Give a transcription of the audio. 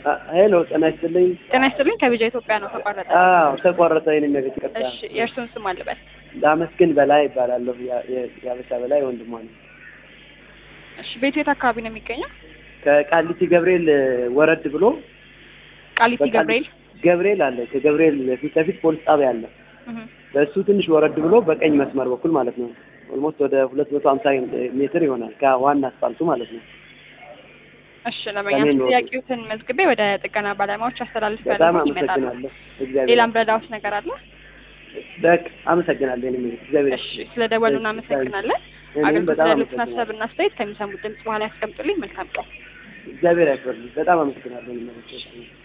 ሄሎ ጤና ይስጥልኝ። ጤና ይስጥልኝ። ከቢጃ ኢትዮጵያ ነው ተቋረጠ። አዎ ተቋረጠ። የኔ ቤት ይቅርታ። እሺ የእርሱን ስም አልበል። ላመስግን በላይ ይባላለሁ። ያ- የ- የአበሻ በላይ ወንድሟ ነው። እሺ ቤቱ የት አካባቢ ነው የሚገኘው? ከቃሊቲ ገብርኤል ወረድ ብሎ ቃሊቲ በቃሊቲ- ገብርኤል። ገብርኤል አለ። ከገብርኤል ፊት ለፊት ፖሊስ ጣቢያ አለ። እህ። በእሱ ትንሽ ወረድ ብሎ በቀኝ መስመር በኩል ማለት ነው። ኦልሞስት ወደ ሁለት መቶ ሀምሳ ሜትር ይሆናል ከዋና አስፋልቱ ማለት ነው። እሺ ለመኛ ሰሜን ወሎ። ጥያቄዎትን መዝግቤ ወደ ጥገና ባለሙያዎች አስተላልፍ በጣም ያለሁ ይመጣሉ። አመሰግናለሁ። እግዚአብሔር ሌላም ረዳውት ነገር አለ? በቃ አመሰግናለሁ። የኔ ቤት እግዚአብሔር እሺ ስለ ደወሉ እናመሰግናለን። እኔም አገልግሎት በጣም ያሉትን አመሰግናለሁ። ሀሳብና አስተያየት ከሚሰሙት ድምጽ በኋላ ያስቀምጡልኝ። መልካም ቀን። እግዚአብሔር ያክብርልኝ። በጣም አመሰግናለሁ። የኔ ቤት